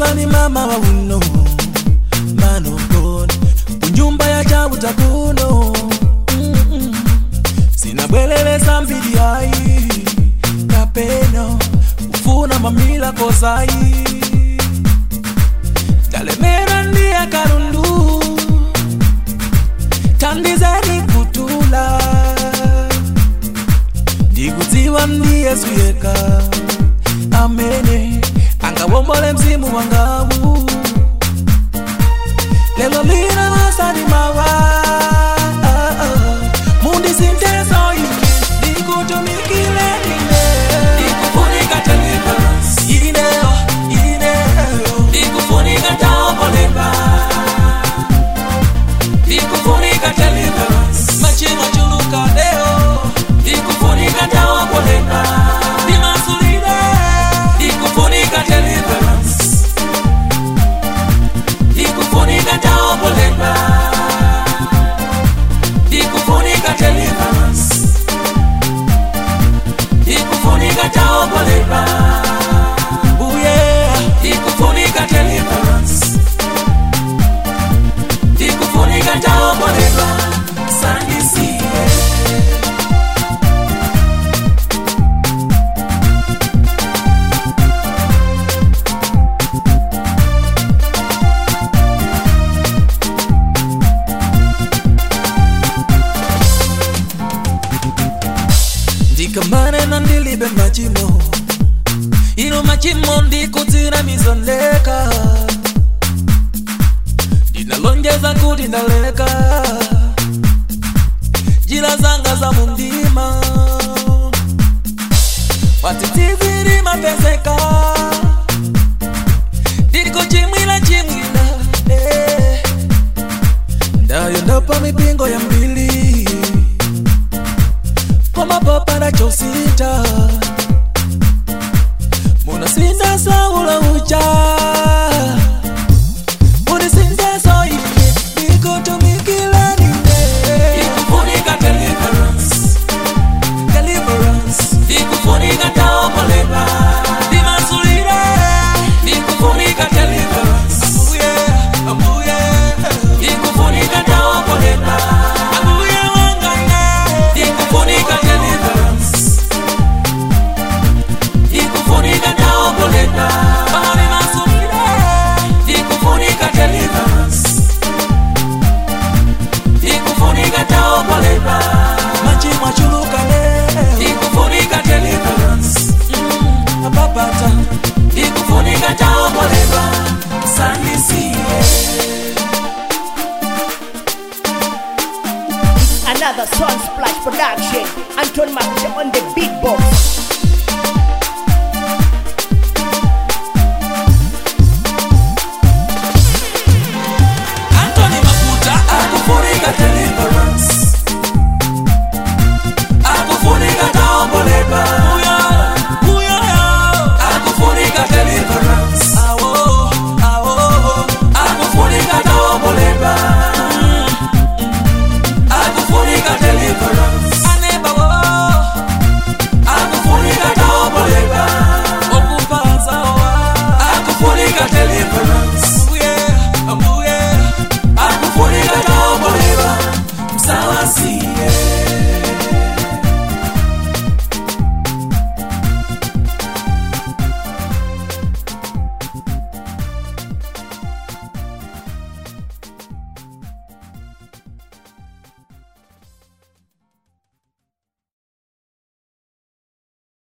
ni mama wa uno manogoni kunyumba ya chauta kuno Mm-mm. sinabweleleza mbili hai kapeno kufuna mamila kozai talemera ndiye karundu tandizeni kutula ndikudziwa ndiye suyeka amene angawombole mzimu wangawu lelo lina masani mawa mundisinteso ine ndikutumikile ine ndikufunika deliverance ineo ineo ndikufunika taombolepa ndikufunika deliverance machimo chuluka leo ndikufunika taombolepa ndimasulile ndikufunika deliverance ndikufunika taombolepa ndikufunika deliverance ndikufunika taombolepa uye ndikufunika deliverance ndikufunika taombolepa sandisiye ndikamane na ndilibe machimo ino machimo ndikudzira mizondeka ndinalonjeza kuti ndaleka njira zanga za mundima patitiziri mapezeka ndikuchimwila chimwila eh. ndayondopa mipingo ya mbili komapapara chosita munasinda saula ucha munisinda soine nikutumikila nine ikufunika deliverance deliverance ikufunika taombolepa ndimasulire ikufunika deliverance abuye abuye ikufunika taombolepa abuye wangane ikufunika deliverance ikufunika taombolepa pamone masulire ikufunika deliverance ikufunika taombolepa machimwa chuluka leo ikufunika deliverance mm, apapata ikufunika taombolepa sandisiye Another Sun Splash production. Anton Master on the beatbox.